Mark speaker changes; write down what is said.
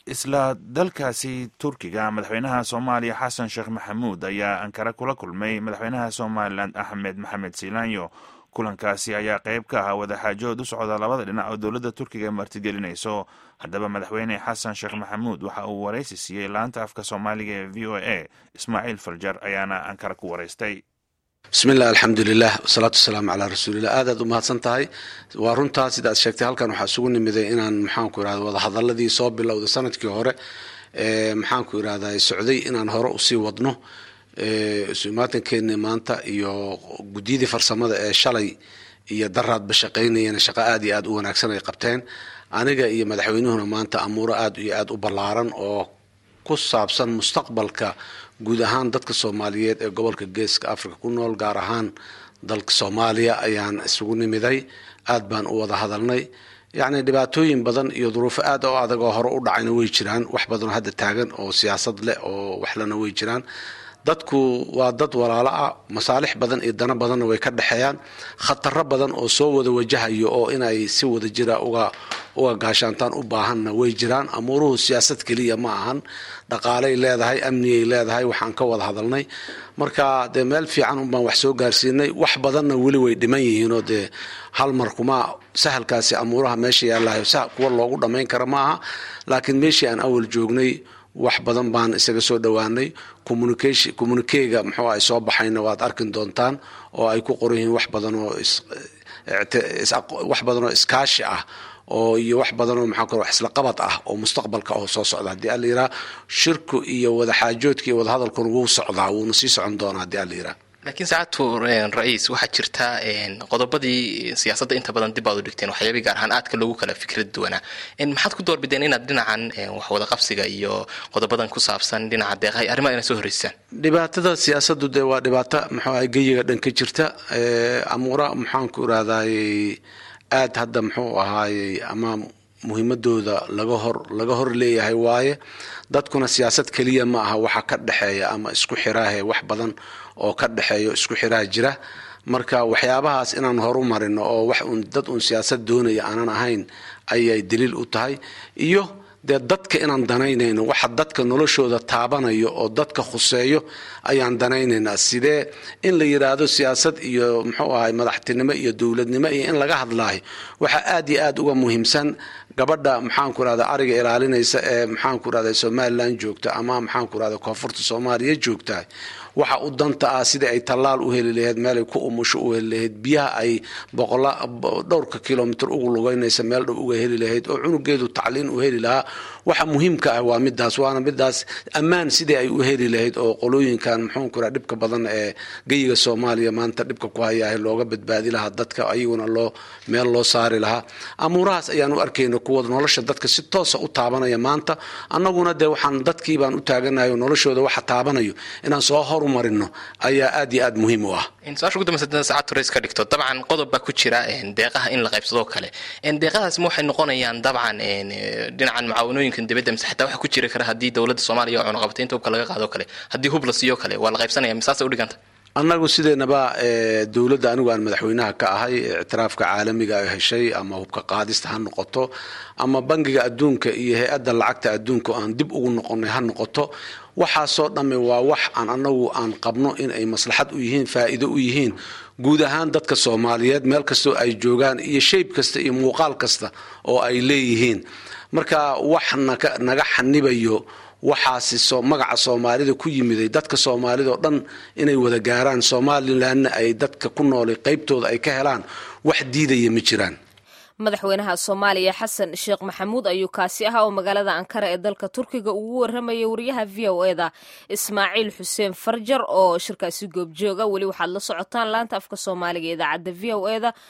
Speaker 1: isla dalkaasi turkiga madaxweynaha soomaaliya xasan sheekh maxamuud ayaa ankara kula kulmay madaxweynaha somalilan axmed maxamed siilaanyo kulankaasi ayaa qayb ka ahaa wadaxaajood u socda labada dhinac oo dowladda turkiga martigelinayso haddaba madaxweyne xasan sheekh maxamuud waxa uu waraysi siiyey laanta afka soomaaliga ee v o a ismaaciil faljar ayaana ankara ku waraystay
Speaker 2: bismiillah alxamdulilah wasalaatu wasalaamu calaa rasuulilah aadaad u mahadsan tahay waa runtaa sida aad sheegtay halkan waxaa isugu nimiday inaan maxaanku irahda wadahadaladii soo bilowday sanadkii hore maxaanku irahda socday inaan hore usii wadno isumaatankeeni maanta iyo guddiyadii farsamada ee shalay iyo daraadba shaqaynayana shaqo aad iyo aad u wanaagsan ay qabteen aniga iyo madaxweynuhuna maanta amuuro aad iyo aad u ballaaran oo ku saabsan mustaqbalka guud ahaan dadka soomaaliyeed ee gobolka geeska africa ku nool gaar ahaan dalka soomaaliya ayaan isugu nimiday aad baan u wada hadalnay yacni dhibaatooyin badan iyo duruufo aad oo adag oo hore u dhacayna way jiraan wax badanoo hadda taagan oo siyaasad leh oo waxlana way jiraan dadku waa dad walaalo ah masaalix badan iyo dano badanna way ka dhexeeyaan khataro badan oo soo wada wajahayo oo inay si wada jira uga uga gaashaantaan u baahanna way jiraan amuuruhu siyaasad keliya ma ahan dhaqaalay leedahay amniyay leedahay waxaan ka wada hadalnay marka dee meel fiican unbaan wax soo gaarsiinay wax badanna weli way dhiman yihiinoo dee hal mar kuma sahalkaasi amuuraha meesha yaalahay kuwa loogu dhammayn kara ma aha laakiin meeshii aan awal joognay wax badan baan isaga soo dhowaanay communikega muxuu ay soo baxayna waad arkin doontaan oo ay ku qoran yihiin wax badan oo wax badan oo iskaashi ah oo iyo wax badanoo maxaa ku wax isla qabad ah oo mustaqbalka oo soo socda haddii alla yiraa shirku iyo wadaxaajoodka iyo wadahadalkuna wuu socdaa wuuna sii socon doonaa haddii alla yiraa
Speaker 3: laakiin saacadtu ra-iis waxaa jirta qodobadii siyaasadda inta badan dib aad u dhigteen waxyaabay gaar ahaan aadka loogu kala fikrad duwanaa maxaad ku doorbideen inaad dhinacan wax wada qabsiga iyo qodobadan ku saabsan dhinaca deeqaha arrimaha inaad soo horreysaan
Speaker 2: dhibaatada siyaasaddu dee waa dhibaato muxuu ahay geyiga dhan ka jirta amuura maxaanku irahdaayey aad hadda muxuu ahaayey ama muhiimadooda laga hor laga hor leeyahay waaye dadkuna siyaasad keliya ma aha waxa ka dhexeeya ama isku xiraahe wax badan oo ka dhexeeyo isku xiraa jira marka waxyaabahaas inaan horu marino oo wax uun dad uun siyaasad doonaya aanan ahayn ayay daliil u tahay iyo dee dadka inaan danaynayno waxa dadka noloshooda taabanayo oo dadka khuseeyo ayaan danaynaynaa sidee in la yidhaahdo siyaasad iyo muxuu ahay madaxtinimo iyo dowladnimo iyo in laga hadlaayo waxaa aad iyo aad uga muhiimsan gabadha maxaanku irahda ariga ilaalinaysa ee maxaanku irahda somalilan joogta ama maxaanku irahda koonfurta soomaaliya joogtahay waxa u danta ah sidai ay tallaal u heli lahayd meelay ku umusho u heli lahayd biyaha ay dhowrka kilomitr ugu lugeynaysa meel dhow uga heli lahayd oo cunugeedu tacliin u heli lahaa waxa muhiimka ah waa midaas waana midaas ammaan sidii ay u heli lahayd oo qolooyinkan muxuunku ira dhibka badan ee geyiga soomaaliya maanta dhibka ku hayahay looga badbaadi lahaa dadka ayaguna loo meel loo saari lahaa amuurahaas ayaan u arkayna kuwa nolosha dadka si toosa u taabanaya maanta annaguna dee waxaan dadkii baan u taaganayo noloshooda waxa taabanayo inaan soo horumarino ayaa aad iyo aad muhiim u ah
Speaker 3: su-aasha ugu dambaysa saacadtu rays ka dhigto dabcan qodob baa ku jira deeqaha in la qaybsadoo kale deeqahaas ma waxay noqonayaan dabcan dhinacan mucaawanooyinkan dibadda mise xataa waxa ku jiri kara haddii dowladda soomaaliya oo cunaqabataynta hubka laga qaado kale haddii hub la siiyo kale waa la qaybsanaya misaasay udhiganta
Speaker 2: annagu sideenaba dowladda anigu aan madaxweynaha ka ahay ictiraafka caalamiga ay heshay ama hubka qaadista ha noqoto ama bangiga adduunka iyo hay-adda lacagta adduunka aan dib ugu noqonay ha noqoto waxaasoo dhamme waa wax aan anagu aan qabno in ay maslaxad u yihiin faa'iido u yihiin guud ahaan dadka soomaaliyeed meel kastoo ay joogaan iyo shayb kasta iyo muuqaal kasta oo ay leeyihiin marka wax naga xanibayo waxaasi magaca soomaalida ku yimiday dadka soomaalida oo dhan inay wada gaaraan somalilanna ay dadka ku noolay qaybtooda ay ka helaan wax diidaya ma jiraan
Speaker 4: madaxweynaha soomaaliya xasan sheekh maxamuud ayuu kaasi ahaa oo magaalada ankara ee dalka turkiga ugu warramayay wariyaha v o eda ismaaciil xuseen farjar oo shirkaasi goobjooga weli waxaad la socotaan laanta afka soomaaliga idaacadda v o eda